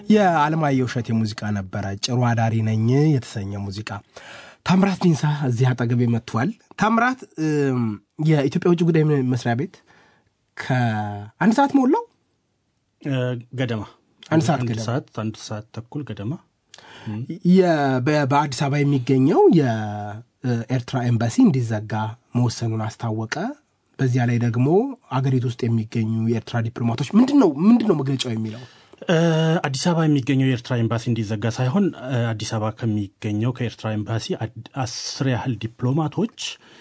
የአለማየሁ እሸቴ ሙዚቃ ነበረ። ጭሩ አዳሪ ነኝ የተሰኘ ሙዚቃ። ታምራት ዲንሳ እዚህ አጠገቤ መጥቷል። ታምራት የኢትዮጵያ ውጭ ጉዳይ መስሪያ ቤት ከአንድ ሰዓት ሞላው ገደማ አንድ ሰዓት አንድ ገደማ ሰዓት አንድ ሰዓት ተኩል ገደማ የ- በ- በአዲስ አበባ የሚገኘው የኤርትራ ኤምባሲ እንዲዘጋ መወሰኑን አስታወቀ። በዚያ ላይ ደግሞ አገሪቱ ውስጥ የሚገኙ የኤርትራ ዲፕሎማቶች ምንድን ነው ምንድን ነው መግለጫው የሚለው እ፣ አዲስ አበባ የሚገኘው የኤርትራ ኤምባሲ እንዲዘጋ ሳይሆን እ፣ አዲስ አበባ ከሚገኘው ከኤርትራ ኤምባሲ አድ- አስር ያህል ዲፕሎማቶች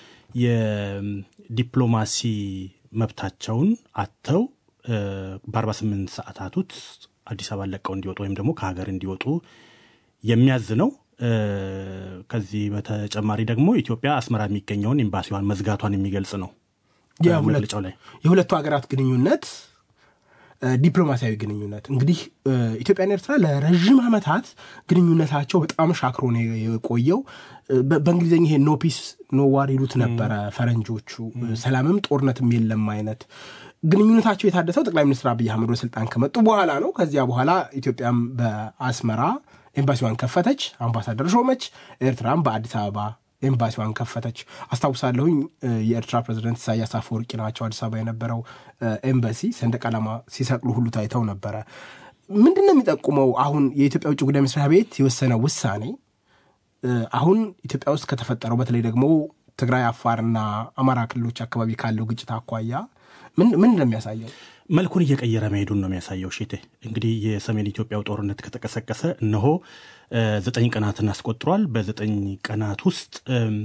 የዲፕሎማሲ መብታቸውን አጥተው እ፣ በ48 ሰዓታት ውስጥ አዲስ አበባ ለቀው እንዲወጡ ወይም ደግሞ ከሀገር እንዲወጡ የሚያዝ ነው። እ፣ ከዚህ በተጨማሪ ደግሞ ኢትዮጵያ አስመራ የሚገኘውን ኤምባሲዋን መዝጋቷን የሚገልጽ ነው። የሁለት- መግለጫው ላይ የሁለቱ ሀገራት ግንኙነት እ፣ ዲፕሎማሲያዊ ግንኙነት እንግዲህ እ፣ ኢትዮጵያና ኤርትራ ለረዥም ዓመታት ግንኙነታቸው በጣም ሻክሮ ነው የቆየው። እ፣ በ- በእንግሊዝኛ ይሄ ኖ ፒስ ኖ ዋር ይሉት ነበረ ፈረንጆቹ። እ፣ ሰላምም ጦርነትም የለም አይነት ግንኙነታቸው የታደሰው ጠቅላይ ሚኒስትር አብይ አህመድ ወደ ስልጣን ከመጡ በኋላ ነው። ከዚያ በኋላ ኢትዮጵያም በአስመራ ኤምባሲዋን ከፈተች፣ አምባሳደር ሾመች። ኤርትራም በአዲስ አበባ ኤምባሲዋን ከፈተች። አስታውሳለሁኝ እ፣ የኤርትራ ፕሬዚደንት ኢሳያስ አፈወርቂ ናቸው አዲስ አበባ የነበረው እ፣ ኤምባሲ ሰንደቅ ዓላማ ሲሰቅሉ ሁሉ ታይተው ነበረ። ምንድን ነው የሚጠቁመው? አሁን የኢትዮጵያ ውጭ ጉዳይ መስሪያ ቤት የወሰነው ውሳኔ እ፣ አሁን ኢትዮጵያ ውስጥ ከተፈጠረው በተለይ ደግሞ ትግራይ፣ አፋርና አማራ ክልሎች አካባቢ ካለው ግጭት አኳያ ምን ምን ነው የሚያሳየው? መልኩን እየቀየረ መሄዱን ነው የሚያሳየው። ሽቴ እንግዲህ የሰሜን ኢትዮጵያው ጦርነት ከተቀሰቀሰ እነሆ እ፣ ዘጠኝ ቀናትን አስቆጥሯል። በዘጠኝ ቀናት ውስጥ እም፣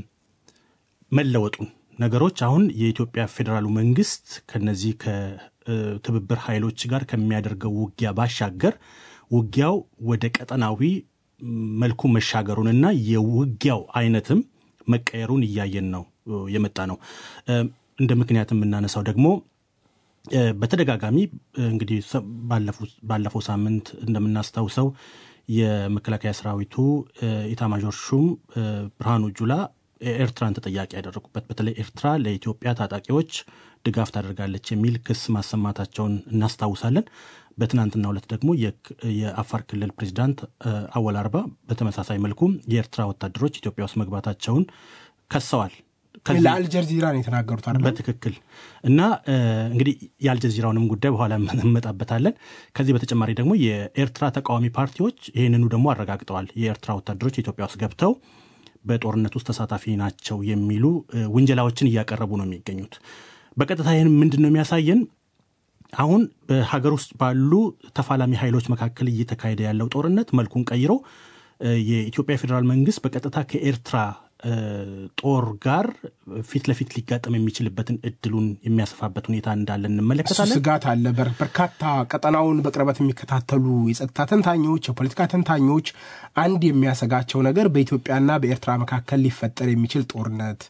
መለወጡን ነገሮች አሁን የኢትዮጵያ ፌዴራሉ መንግስት ከነዚህ ከትብብር ኃይሎች ጋር ከሚያደርገው ውጊያ ባሻገር ውጊያው ወደ ቀጠናዊ መልኩ መሻገሩንና የውጊያው አይነትም መቀየሩን እያየን ነው እ፣ የመጣ ነው። እ፣ እንደ ምክንያት የምናነሳው ደግሞ እ፣ በተደጋጋሚ እ፣ እንግዲህ ሰ- ባለፉ- ባለፈው ሳምንት እንደምናስታውሰው የመከላከያ ሰራዊቱ እ፣ ኢታማዦር ሹም እ፣ ብርሃኑ ጁላ ኤርትራን ተጠያቂ ያደረጉበት በተለይ ኤርትራ ለኢትዮጵያ ታጣቂዎች ድጋፍ ታደርጋለች የሚል ክስ ማሰማታቸውን እናስታውሳለን። በትናንትናው ዕለት ደግሞ የክ- የአፋር ክልል ፕሬዚዳንት እ፣ አወል አርባ በተመሳሳይ መልኩ የኤርትራ ወታደሮች ኢትዮጵያ ውስጥ መግባታቸውን ከሰዋል። ከዚህ- ለአልጀዚራ ነው የተናገሩት አይደለም? በትክክል እና እ፣ እንግዲህ የአልጀዚራውንም ጉዳይ በኋላ እንመጣበታለን። ከዚህ በተጨማሪ ደግሞ የኤርትራ ተቃዋሚ ፓርቲዎች ይህንኑ ደግሞ አረጋግጠዋል። የኤርትራ ወታደሮች ኢትዮጵያ ውስጥ ገብተው በጦርነት ውስጥ ተሳታፊ ናቸው የሚሉ እ፣ ውንጀላዎችን እያቀረቡ ነው የሚገኙት። በቀጥታ ይህን ምንድን ነው የሚያሳየን? አሁን በሀገር ውስጥ ባሉ ተፋላሚ ኃይሎች መካከል እየተካሄደ ያለው ጦርነት መልኩን ቀይሮ እ፣ የኢትዮጵያ ፌዴራል መንግስት በቀጥታ ከኤርትራ እ፣ ጦር ጋር ፊት ለፊት ሊጋጠም የሚችልበትን እድሉን የሚያሰፋበት ሁኔታ እንዳለ እሱ እንመለከታለን። ስጋት አለ። በር- በርካታ ቀጠናውን በቅርበት የሚከታተሉ የጸጥታ ተንታኞች፣ የፖለቲካ ተንታኞች አንድ የሚያሰጋቸው ነገር በኢትዮጵያና በኤርትራ መካከል ሊፈጠር የሚችል ጦርነት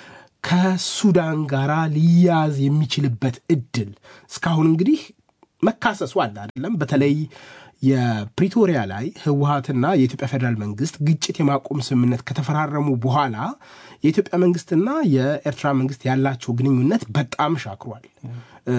ከሱዳን ጋር ሊያዝ የሚችልበት እድል እስካሁን እንግዲህ መካሰሱ አለ አይደለም። በተለይ የፕሪቶሪያ ላይ ህወሀትና የኢትዮጵያ ፌዴራል መንግስት ግጭት የማቆም ስምምነት ከተፈራረሙ በኋላ የኢትዮጵያ መንግስትና የኤርትራ መንግስት ያላቸው ግንኙነት በጣም ሻክሯል፣ እ፣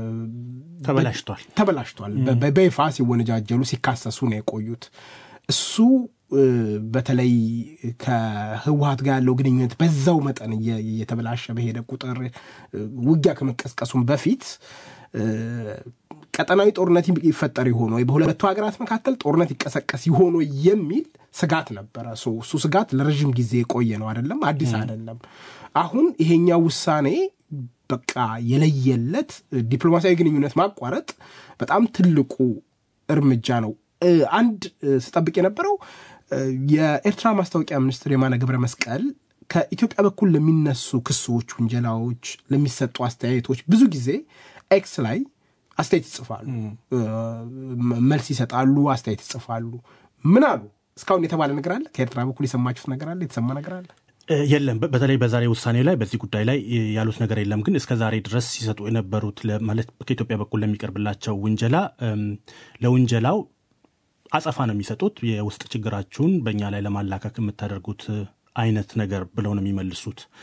ተበላሽቷል። ተበላሽቷል። በ- በ- በይፋ ሲወነጃጀሉ ሲካሰሱ ነው የቆዩት። እሱ እ፣ በተለይ ከህወሀት ጋር ያለው ግንኙነት በዛው መጠን እየ- እየተበላሸ በሄደ ቁጥር እ፣ ውጊያ ከመቀስቀሱም በፊት እ፣ ቀጠናዊ ጦርነት ይፈጠር ይሆን ወይ በሁለቱ ሀገራት መካከል ጦርነት ይቀሰቀስ ይሆን ወይ የሚል ስጋት ነበረ። ሶ እሱ ስጋት ለረዥም ጊዜ የቆየ ነው አይደለም፣ አዲስ አይደለም። አሁን ይሄኛው ውሳኔ በቃ የለየለት ዲፕሎማሲያዊ ግንኙነት ማቋረጥ በጣም ትልቁ እርምጃ ነው። እ፣ አንድ እ፣ ስጠብቅ የነበረው እ፣ የኤርትራ ማስታወቂያ ሚኒስትር የማነ ገብረ መስቀል ከኢትዮጵያ በኩል ለሚነሱ ክሶች፣ ውንጀላዎች፣ ለሚሰጡ አስተያየቶች ብዙ ጊዜ ኤክስ ላይ አስተያየት ይጽፋሉ፣ እ፣ መ- መልስ ይሰጣሉ፣ አስተያየት ይጽፋሉ። ምን አሉ? እስካሁን የተባለ ነገር አለ? ከኤርትራ በኩል የሰማችሁት ነገር አለ? የተሰማ ነገር አለ? እ፣ የለም በ- በተለይ በዛሬ ውሳኔ ላይ በዚህ ጉዳይ ላይ እ፣ ያሉት ነገር የለም። ግን እስከ ዛሬ ድረስ ሲሰጡ የነበሩት ለ- ማለት ከኢትዮጵያ በኩል ለሚቀርብላቸው ውንጀላ እም፣ ለውንጀላው አጸፋ ነው የሚሰጡት። የውስጥ ችግራችሁን በእኛ ላይ ለማላከክ የምታደርጉት እ፣ አይነት ነገር ብለው ነው የሚመልሱት።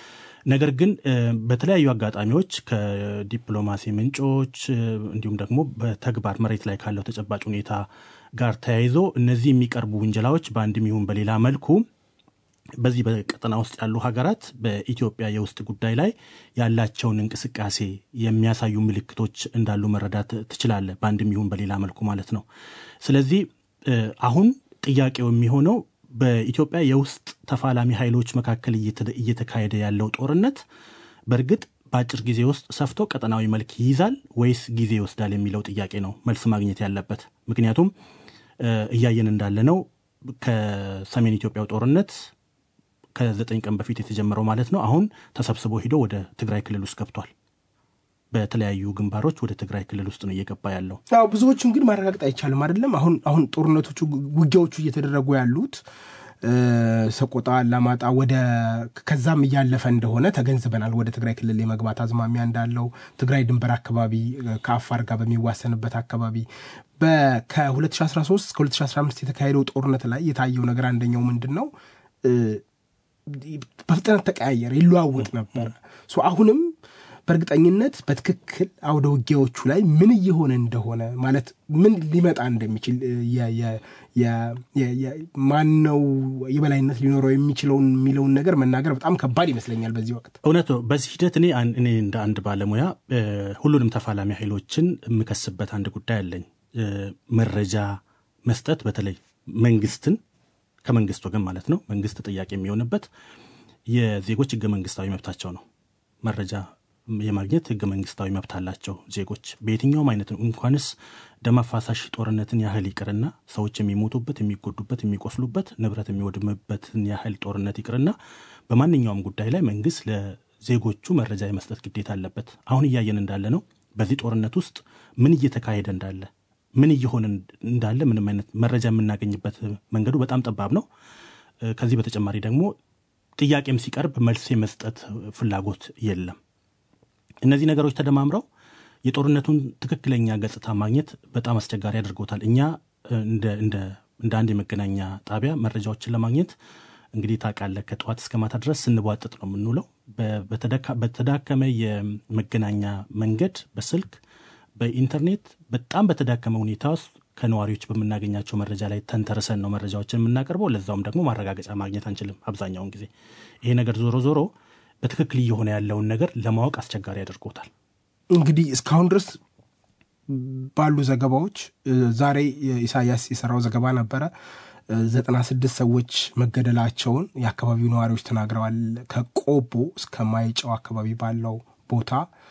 ነገር ግን በተለያዩ አጋጣሚዎች ከዲፕሎማሲ ምንጮች እንዲሁም ደግሞ በተግባር መሬት ላይ ካለው ተጨባጭ ሁኔታ ጋር ተያይዞ እነዚህ የሚቀርቡ ውንጀላዎች በአንድም ይሁን በሌላ መልኩ በዚህ በቀጠና ውስጥ ያሉ ሀገራት በኢትዮጵያ የውስጥ ጉዳይ ላይ ያላቸውን እንቅስቃሴ የሚያሳዩ ምልክቶች እንዳሉ መረዳት ትችላለ፣ በአንድም ይሁን በሌላ መልኩ ማለት ነው። ስለዚህ አሁን ጥያቄው የሚሆነው በኢትዮጵያ የውስጥ ተፋላሚ ኃይሎች መካከል እየተካሄደ ያለው ጦርነት በእርግጥ በአጭር ጊዜ ውስጥ ሰፍቶ ቀጠናዊ መልክ ይይዛል ወይስ ጊዜ ይወስዳል የሚለው ጥያቄ ነው መልስ ማግኘት ያለበት። ምክንያቱም እያየን እንዳለ ነው ከሰሜን ኢትዮጵያው ጦርነት ከዘጠኝ ቀን በፊት የተጀመረው ማለት ነው አሁን ተሰብስቦ ሂዶ ወደ ትግራይ ክልል ውስጥ ገብቷል። በተለያዩ ግንባሮች ወደ ትግራይ ክልል ውስጥ ነው እየገባ ያለው። ያው ብዙዎቹን ግን ማረጋገጥ አይቻልም አይደለም። አሁን አሁን ጦርነቶቹ ውጊያዎቹ እየተደረጉ ያሉት ሰቆጣ፣ አላማጣ ወደ ከዛም እያለፈ እንደሆነ ተገንዝበናል። ወደ ትግራይ ክልል የመግባት አዝማሚያ እንዳለው ትግራይ ድንበር አካባቢ ከአፋር ጋር በሚዋሰንበት አካባቢ ከ2013 እስከ 2015 የተካሄደው ጦርነት ላይ የታየው ነገር አንደኛው ምንድን ነው በፍጥነት ተቀያየረ፣ ይለዋወጥ ነበረ። አሁንም በእርግጠኝነት በትክክል አውደ ውጊያዎቹ ላይ ምን እየሆነ እንደሆነ ማለት ምን ሊመጣ እንደሚችል ማነው የበላይነት ሊኖረው የሚችለውን የሚለውን ነገር መናገር በጣም ከባድ ይመስለኛል በዚህ ወቅት። እውነት ነው። በዚህ ሂደት እኔ እኔ እንደ አንድ ባለሙያ ሁሉንም ተፋላሚ ኃይሎችን የምከስበት አንድ ጉዳይ አለኝ። መረጃ መስጠት በተለይ መንግስትን ከመንግስት ወገን ማለት ነው መንግስት ጥያቄ የሚሆንበት የዜጎች ህገ መንግስታዊ መብታቸው ነው። መረጃ የማግኘት ህገ መንግስታዊ መብት አላቸው ዜጎች በየትኛውም አይነት እንኳንስ ደም አፋሳሽ ጦርነትን ያህል ይቅርና ሰዎች የሚሞቱበት፣ የሚጎዱበት፣ የሚቆስሉበት ንብረት የሚወድምበትን ያህል ጦርነት ይቅርና በማንኛውም ጉዳይ ላይ መንግስት ለዜጎቹ መረጃ የመስጠት ግዴታ አለበት። አሁን እያየን እንዳለ ነው። በዚህ ጦርነት ውስጥ ምን እየተካሄደ እንዳለ ምን እየሆነ እንዳለ ምንም አይነት መረጃ የምናገኝበት መንገዱ በጣም ጠባብ ነው። ከዚህ በተጨማሪ ደግሞ ጥያቄም ሲቀርብ መልስ የመስጠት ፍላጎት የለም። እነዚህ ነገሮች ተደማምረው የጦርነቱን ትክክለኛ ገጽታ ማግኘት በጣም አስቸጋሪ አድርጎታል። እኛ እንደ አንድ የመገናኛ ጣቢያ መረጃዎችን ለማግኘት እንግዲህ ታውቃለህ፣ ከጠዋት እስከ ማታ ድረስ ስንቧጥጥ ነው የምንውለው። በተዳከመ የመገናኛ መንገድ በስልክ በኢንተርኔት በጣም በተዳከመ ሁኔታ ውስጥ ከነዋሪዎች በምናገኛቸው መረጃ ላይ ተንተርሰን ነው መረጃዎችን የምናቀርበው። ለዛውም ደግሞ ማረጋገጫ ማግኘት አንችልም አብዛኛውን ጊዜ። ይሄ ነገር ዞሮ ዞሮ በትክክል እየሆነ ያለውን ነገር ለማወቅ አስቸጋሪ አድርጎታል። እንግዲህ እስካሁን ድረስ ባሉ ዘገባዎች ዛሬ ኢሳያስ የሰራው ዘገባ ነበረ። ዘጠና ስድስት ሰዎች መገደላቸውን የአካባቢው ነዋሪዎች ተናግረዋል። ከቆቦ እስከ ማይጨው አካባቢ ባለው ቦታ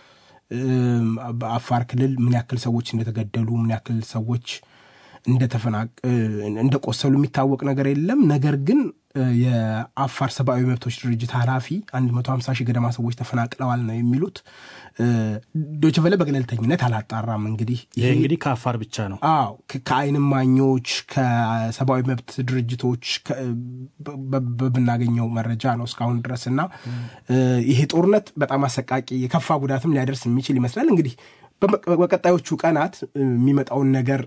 በአፋር ክልል ምን ያክል ሰዎች እንደተገደሉ ምን ያክል ሰዎች እንደተፈናቅ እንደቆሰሉ የሚታወቅ ነገር የለም። ነገር ግን የአፋር ሰብአዊ መብቶች ድርጅት ኃላፊ 150 ሺህ ገደማ ሰዎች ተፈናቅለዋል ነው የሚሉት። ዶይቼ ቬለ በገለልተኝነት አላጣራም። እንግዲህ ይሄ እንግዲህ ከአፋር ብቻ ነው። አዎ ከአይን እማኞች ከሰብአዊ መብት ድርጅቶች በምናገኘው መረጃ ነው እስካሁን ድረስ እና ይሄ ጦርነት በጣም አሰቃቂ የከፋ ጉዳትም ሊያደርስ የሚችል ይመስላል። እንግዲህ በቀጣዮቹ ቀናት የሚመጣውን ነገር